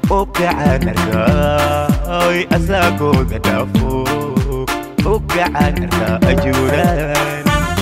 ukacaan arkaay asaagooda dhaafo ukacaan arkaa ajuuraan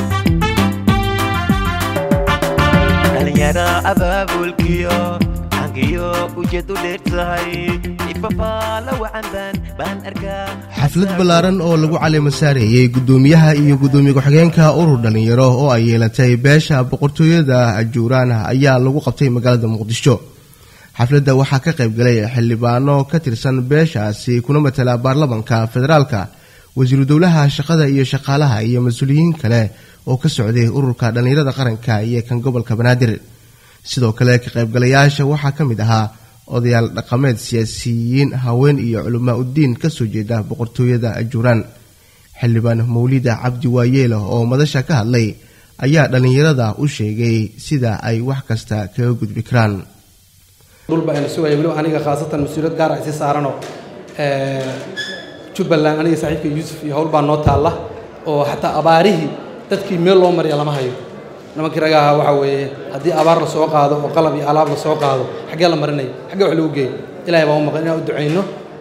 dhalinyara abaabulkiyo cankiyo ujeedu dheer tahay ifafaala wacanbaan baan arkaa xaflad ballaaran oo lagu caleema saareeyey guddoomiyaha iyo guddoomiye ku-xigeenka urur dhallinyaro oo ay yeelatay beesha boqortooyada ajuuraan ayaa lagu qabtay magaalada muqdisho xafladda waxaa ka qayb galay xildhibaano ka tirsan beeshaasi kuna matala baarlamanka federaalka wasiiru dowlaha shaqada iyo shaqaalaha iyo mas-uuliyiin kale oo ka socday ururka dhallinyarada qaranka iyo kan gobolka banaadir sidoo kale ka qaybgalayaasha waxaa ka mid ahaa odayaal dhaqameed siyaasiyiin haween iyo culamaa uddiin kasoo jeeda boqortooyada ajuuraan xildhibaan mawlida cabdi waayeela oo madasha ka hadlay ayaa dhallinyarada u sheegay sida ay wax kasta kaga gudbi karaan dhulba aynu sugaya weliba aniga khaasatan mas-uuliyad gaar ah isi saaranoo jubbaland aniga saaxiibka yuusuf iyo howl baa noo taalla oo xataa abaarihii dadkii meel loo marya lama hayo nimankii raga ahaa waxaa weeye haddii abaar la soo qaado oo qalab iyo alaab la soo qaado xaggee la marinaya xaggee wax lagu geeyo ilahay baan u maqan inaan u ducayno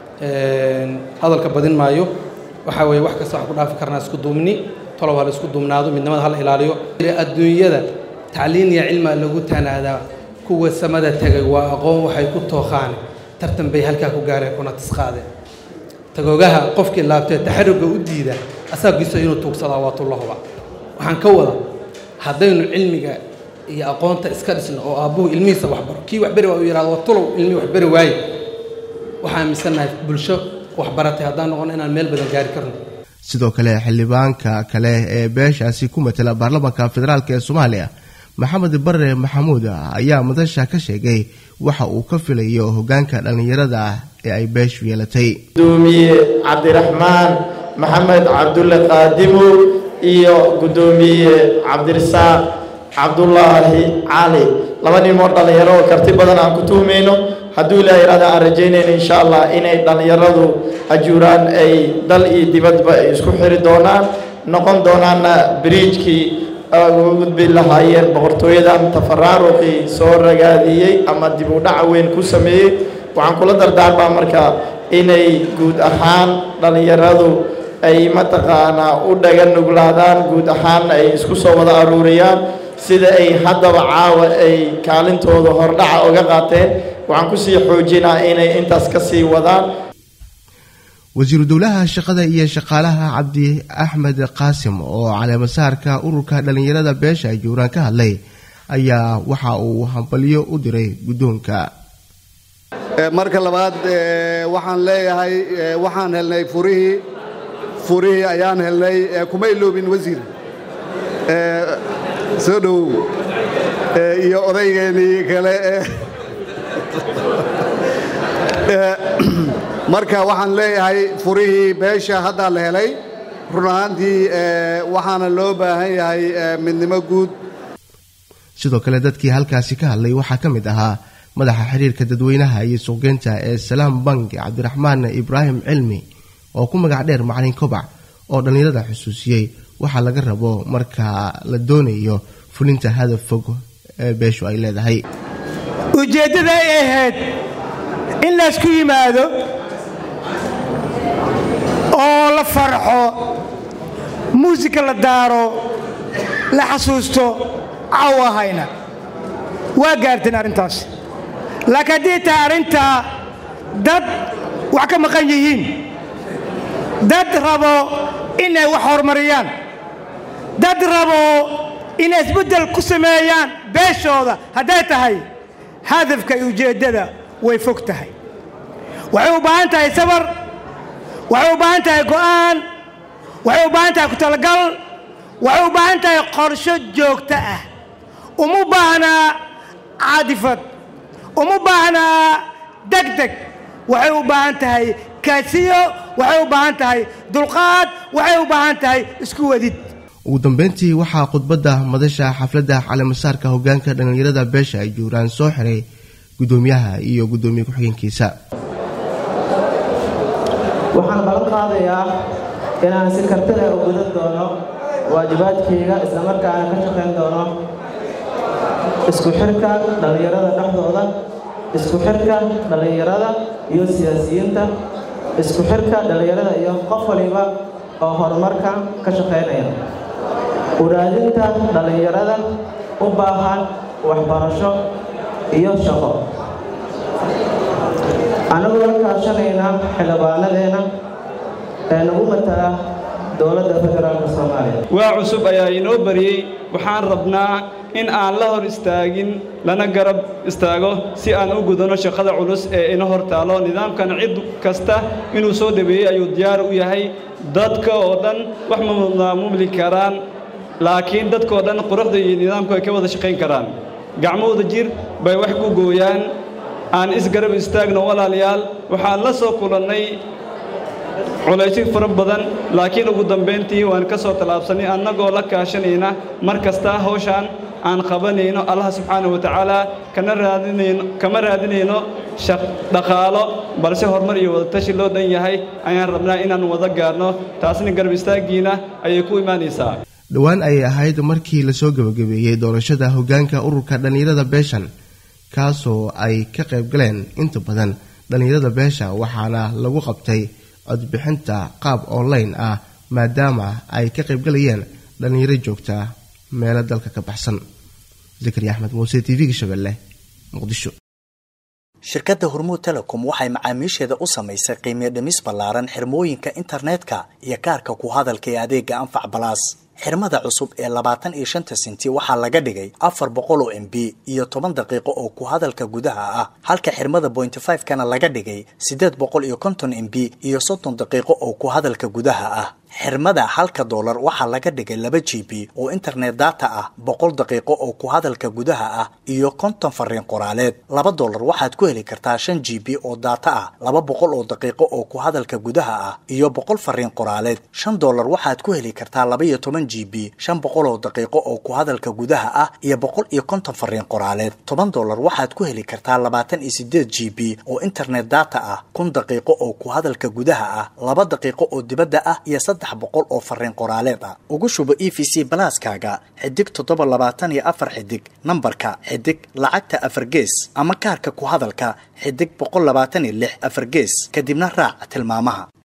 hadalka badin maayo waxaa weeye wax kasta waxaan ku dhaafi karnaa isku duumni tolow ha la isku duumnaado midnimada ha la ilaaliyo adduunyada tacliin iyo cilmaa lagu tanaadaa kuwa samada tegay waa aqoon waxay ku tooqaan tartan bay halkaa ku gaareen kuna tisqaadeen tagoogaha qofkii laabtee taxarugga u diida asaagiisa inuu tuugsadaa waa tullahuba waxaan ka wada haddaynu cilmiga iyo aqoonta iska dhisno oo aabbuhu ilmihiisa waxbaro kii waxberi waa uu yidhahdo waa tulow ilmihii waxberi waaye waxaan aaminsannahay bulsho waxbaratay haddaan noqono inaan meel badan gaari karno sidoo kale xildhibaanka kale ee beeshaasi ku matala baarlamanka federaalk ee soomaaliya maxamed bare maxamuud ayaa madasha ka sheegay waxa uu ka filayo hogaanka dhallinyarada ah ee ay beeshu yeelatay gudoomiye cabdiraxmaan maxamed cabdulle qaadimo iyo gudoomiye cabdirasaaq cabdulaahi cali laba nimoo dhallinyaro oo karti badan aan ku tuhmayno hadduu ilaah yidhahda aan rajaynayno insha allah inay dhallinyaradu ajuuraan ay dal iyo dibadba ay isku xiri doonaan noqon doonaanna biriijkii uga gudbi lahaayeen boqortooyadan tafaraaruqii soo ragaadiyey ama dib u dhaca weyn ku sameeyey waxaan kula dardaarmaa marka inay guud ahaan dhallinyaradu ay mataqaanaa u dhaga nuglaadaan guud ahaanna ay isku soo wada aruuriyaan sida ay haddaba caawa ay kaalintooda hordhaca uga qaateen waxaan kusii xoojinaa inay intaas ka sii wadaan wasiiru dowlaha shaqada iyo shaqaalaha cabdi axmed qaasim oo caleemasaarka ururka dhallinyarada beesha ajuuraan ka hadlay ayaa waxa uu hambalyo u diray guddoonka marka labaad waxaan leeyahay waxaan helnay furihii furihii ayaan helnay kuma iloobin wasiir soo dhowow iyo odaygeenii kale marka waxaan leeyahay furihii beesha haddaa la helay run ahaantii waxaana loo baahan yahay midnimo guud sidoo kale dadkii halkaasi ka hadlay waxaa ka mid ahaa madaxa xiriirka dadweynaha iyo suuqgeynta ee salaam bank cabdiraxmaan ibraahim cilmi oo ku magac dheer macalin kobac oo dhallinyarada xusuusiyey waxaa laga rabo marka la doonayo fulinta hadaf fog ee beeshu ay leedahay ujeeddada ay ahayd in laysku yimaado oo la farxo muusika la daaro la xasuusto caw ahayna waa gaarteen arrintaas laakiin haddii tahay arrintaa dad wax ka maqan yihiin dad rabo inay wax horumariyaan dad rabo inay isbeddel ku sameeyaan beeshooda hadday tahay hadafka iyo ujeeddada way fog tahay waxay u baahan tahay sabar waxay u baahan tahay go'aan waxay u baahan tahay ku-talagal waxay u baahan tahay qorsho joogto ah uma baahnaa caadifad uma baahnaa degdeg waxay u baahan tahay kaasiyo waxay u baahan tahay dulqaad waxay u baahan tahay isku wadid ugu dambeyntii waxaa khudbadda madasha xafladda caleemasaarka hogaanka dhallinyarada beesha ay juuraan soo xiray guddoomiyaha iyo guddoomiye ku-xigeenkiisa waxaan ballan qaadayaa inaan si kartida u gudan doono waajibaadkayga islamarkaana ka shaqayn doono isku xirka dhallinyarada dhexdooda isku xirka dhallinyarada iyo siyaasiyiinta isku xirka dhallinyarada iyo qof waliba oo horumarka ka shaqaynaya uraadinta dhallinyarada u baahan waxbarasho iyo shaqo annagoo la kaashanayna xildhibaanadeena ee nagu matala dowladda federaalka soomaaliya waa cusub ayaa inoo bariyey waxaan rabnaa in aan la hor istaagin lana garab istaago si aan u gudano shaqada culus ee ina hor taalo nidaamkan cid kasta inuu soo dhaweeyey ayuu diyaar u yahay dadka oo dhan wax ma maamuli karaan laakiin dadkoo dhan quruxda iyo nidaamku ay ka wada shaqayn karaan gacmahooda jir bay wax ku gooyaan aan isgarab istaagno walaalayaal waxaan la soo kulannay culaysyo fara badan laakiin ugu dambayntii waan ka soo tallaabsanay annagoo la kaashanayna mar kasta hawshaan aan qabanayno allah subxaana wa tacaala kana raadinayno kama raadinayno shaq dhaqaalo balse horumar iyo wadatashi loo dhan yahay ayaan rabnaa inaan wada gaarno taasna garab istaaggiina ayay ku imaanaysaa dhowaan ayay ahayd markii lasoo gebagabeeyey doorashada hoggaanka ururka dhallinyarada beeshan kaasoo ay ka qayb galeen inta badan dhallinyarada beesha waxaana lagu qabtay codbixinta qaab online ah maadaama ay ka qaybgalayeen dhallinyaro joogta meelo dalka ka baxsan zakariya axmed muuse t v-ga shabeelle muqdisho shirkadda hormuud telecom waxay macaamiisheeda u samaysay qiimiyo dhimis ballaaran xirmooyinka internetka iyo kaarka ku hadalka ee adeega anfac balaas xirmada cusub ee labaatan iyo shanta senti waxaa laga dhigay afar boqol oo m b iyo toban daqiiqo oo ku hadalka gudaha ah halka xirmada bointy five kana laga dhigay siddeed boqol iyo konton m b iyo soddon daqiiqo oo ku hadalka gudaha ah xirmada halka doolar waxaa laga dhigay laba g b oo internet data ah boqol daqiiqo oo ku hadalka gudaha ah iyo konton fariin qoraaleed laba doolar waxaad ku heli kartaa shan g b oo data ah laba boqol oo daqiiqo oo ku hadalka gudaha ah iyo boqol fariin qoraaleed shan doolar waxaad ku heli kartaa laba iyo toban g b shan boqol oo daqiiqo oo ku hadalka gudaha ah iyo boqol iyo konton fariin qoraaleed toban doolar waxaad ku heli kartaa labaatan iyo sideed g b oo internet data ah kun daqiiqo oo ku hadalka gudaha ah laba daqiiqo oo dibadda ah iyo saddex boqol oo fariin qoraaleed ah ugu shubo e v c balaaskaaga xidig toddoba labaatan iyo afar xidig nambarka xidig lacagta afar gees ama kaarka ku hadalka xidig boqol labaatan iyo lix afar gees kadibna raac tilmaamaha